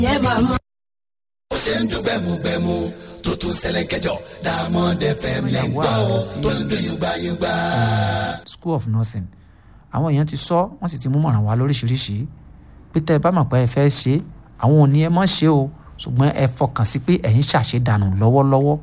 yẹ màmá. ó ṣe ń dún gbẹmugbẹmu tó tún ṣẹlẹ̀ kẹjọ Diamond FM lẹ́ ń gbọ́ ọ tó ń dún yùgbàyùgbà. school of nursing àwọn èèyàn ti sọ wọ́n sì ti mú mọ̀ràn wá lóríṣiríṣi pé tẹ́ ẹ bá mọ̀ pé ẹ fẹ́ ṣe àwọn ò ní ẹ mọ̀ ṣe o ṣùgbọ́n ẹ fọkàn sí pé ẹ̀yin ṣàṣedànù lọ́wọ́lọ́wọ́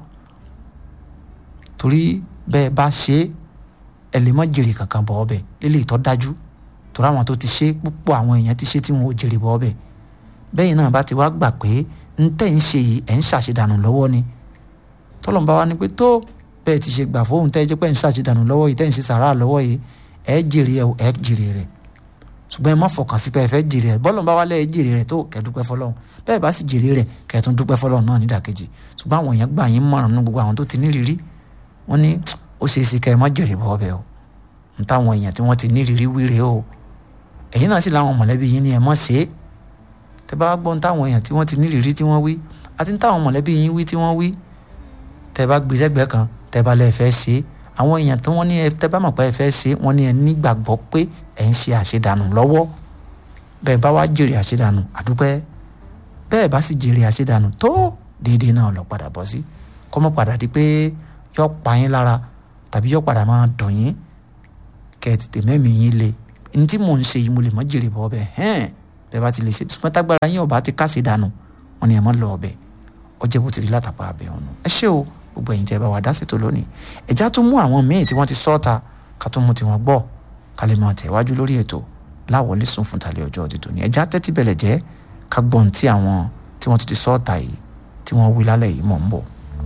torí bẹ́ẹ̀ bá ṣe ẹ lè mọ̀ jèrè kankan bọ̀ ọbẹ̀ lélẹ̀ ìtọ́ dájú torí àwọn tó ti ṣe púpọ̀ àwọn èèyàn ti ṣe tí wọn ò jèrè bọ̀ ọbẹ̀ bẹ́ẹ̀ náà bá ti wá gbà pé ń tẹ̀ ń ṣe yìí ẹ̀ ń ṣàṣedànù lọ́wọ́ ni tọ́lọ́mùbá wa ni pé tó bẹ́ẹ̀ ti ṣe gbà fóun tẹ́ ẹ jẹ́ pé ń ṣàṣedànù lọ́wọ́ yìí tẹ́ ń ṣe sàrà lọ́wọ́ yìí ẹ jèrè ẹ ẹ jèrè rẹ̀ ṣùgbọ́n ẹ má fọkàn sí pé ẹ fẹ́ jèrè rẹ̀ bọ́lọ̀ bá wálé ẹ jèrè rẹ̀ tó kẹ́ dúpẹ́ fọlọ́run bẹ́ẹ̀ bá sì jèrè rẹ̀ kẹ́ tún dúpẹ́ fọlọ́run náà nídàkejì ṣùgbọ́n àwọn èèyàn gbà yín mọ̀ràn nínú gbogbo àwọn tó ti nírírí wọ́n ní ó ṣeé ṣe kẹ́ ẹ má jèrè bọ́ ọbẹ̀ o n táwọn èèyàn tí wọ́n ti nírírí wíre o ẹ̀yin náà sì láwọn mọ̀lẹ́bí yín ni ẹ mọ̀ ṣe é tẹ́ bá gbọ́ n táwọn èèyàn tí wọ́n ti nírírí tí wọ́n wí àti n táwọn mọ̀lẹ́bí yín wí tí wọ́n wí tẹ́ bá gbé sẹ́gbẹ́ kan tẹ́ bá lẹ́ẹ̀ fẹ́ ṣe é àwọn èèyàn tí wọ́n ní ẹ tẹ́ bá mọ̀ pé ẹ fẹ́ ṣe wọ́n ní ẹ nígbàgbọ́ pé ẹ ń ṣe àṣedànù lọ́wọ́ bẹ́ẹ̀ bá wá jèrè àṣedànù àdúpẹ́ bẹ́ẹ̀ bá sì jèrè àṣedànù tó déédéé náà lọ padà bọ́ sí kọ́mọ́ padà di pé yọ pa yín lára tàbí yọ padà máa dùn yín kẹ́ ẹ tètè mẹ́mìí yín le ní tí mò ń ṣe yìí mo lè mọ́ jèrè bọ́ ọbẹ̀ hẹ́n bẹ́ẹ̀ bá ti lè ṣe ṣùgbọ́n tágbára yín ọba ti kásì dànù wọ́n ní ẹ mọ́ lọ ọbẹ̀ ọjẹ́ bó ti rí látàpá abẹ́ ọ̀nà ẹ ṣé o gbogbo ẹ̀yin tẹ́ ẹ bá wa dá sí tó lónìí ẹ̀já tún mú àwọn míì tí wọ́n ti sọ́ọ̀ta ká tún mú tiwọn gbọ́ ká lè máa tẹ̀wájú lórí ètò láwọlé sùn fún tàlẹ́ ọjọ́ òdìdó ni ẹ̀já tẹ́tí bẹ̀lẹ̀ jẹ́ ká gbọ́n tí àwọn tí wọ́n ti ti sọ́ọ̀ta yìí tí wọ́n wí lálẹ́ yìí mọ̀ ń bọ̀.